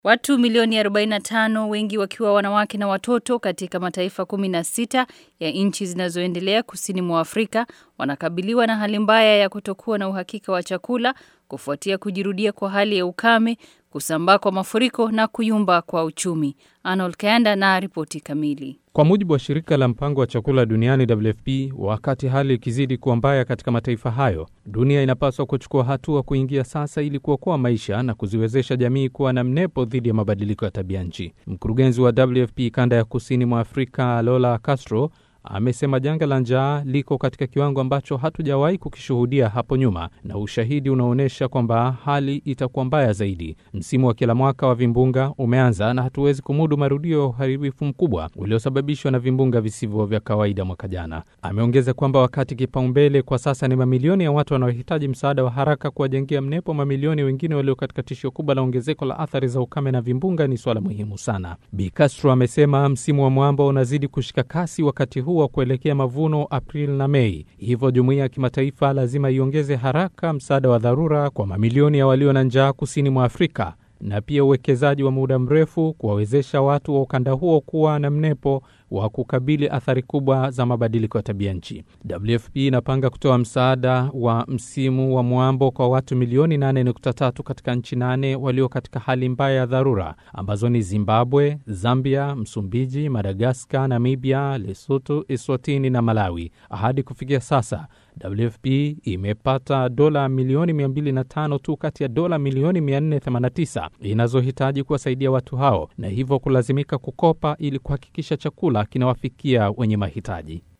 Watu milioni 45 wengi wakiwa wanawake na watoto katika mataifa 16 ya nchi zinazoendelea kusini mwa Afrika wanakabiliwa na hali mbaya ya kutokuwa na uhakika wa chakula kufuatia kujirudia kwa hali ya ukame, kusambaa kwa mafuriko na kuyumba kwa uchumi. Arnold Kayanda na ripoti kamili. Kwa mujibu wa shirika la mpango wa chakula duniani WFP, wakati hali ikizidi kuwa mbaya katika mataifa hayo, dunia inapaswa kuchukua hatua kuingia sasa ili kuokoa maisha na kuziwezesha jamii kuwa na mnepo dhidi ya mabadiliko ya tabia nchi. Mkurugenzi wa WFP kanda ya kusini mwa Afrika, Lola Castro, amesema janga la njaa liko katika kiwango ambacho hatujawahi kukishuhudia hapo nyuma, na ushahidi unaonyesha kwamba hali itakuwa mbaya zaidi. Msimu wa kila mwaka wa vimbunga umeanza na hatuwezi kumudu marudio ya uharibifu mkubwa uliosababishwa na vimbunga visivyo vya kawaida mwaka jana. Ameongeza kwamba wakati kipaumbele kwa sasa ni mamilioni ya watu wanaohitaji msaada wa haraka kuwajengea mnepo mamilioni wengine walio katika tishio kubwa la ongezeko la athari za ukame na vimbunga ni swala muhimu sana. Bi Castro amesema msimu wa mwamba unazidi kushika kasi wakati huu wa kuelekea mavuno Aprili na Mei. Hivyo jumuiya ya kimataifa lazima iongeze haraka msaada wa dharura kwa mamilioni ya walio na njaa kusini mwa Afrika na pia uwekezaji wa muda mrefu kuwawezesha watu wa ukanda huo kuwa na mnepo wa kukabili athari kubwa za mabadiliko ya tabia nchi. WFP inapanga kutoa msaada wa msimu wa mwambo kwa watu milioni 8.3 katika nchi nane walio katika hali mbaya ya dharura ambazo ni Zimbabwe, Zambia, Msumbiji, Madagaskar, Namibia, Lesotho, Eswatini na Malawi. Hadi kufikia sasa WFP imepata dola milioni 205 tu kati ya dola milioni 489 inazohitaji kuwasaidia watu hao na hivyo kulazimika kukopa ili kuhakikisha chakula kinawafikia wenye mahitaji.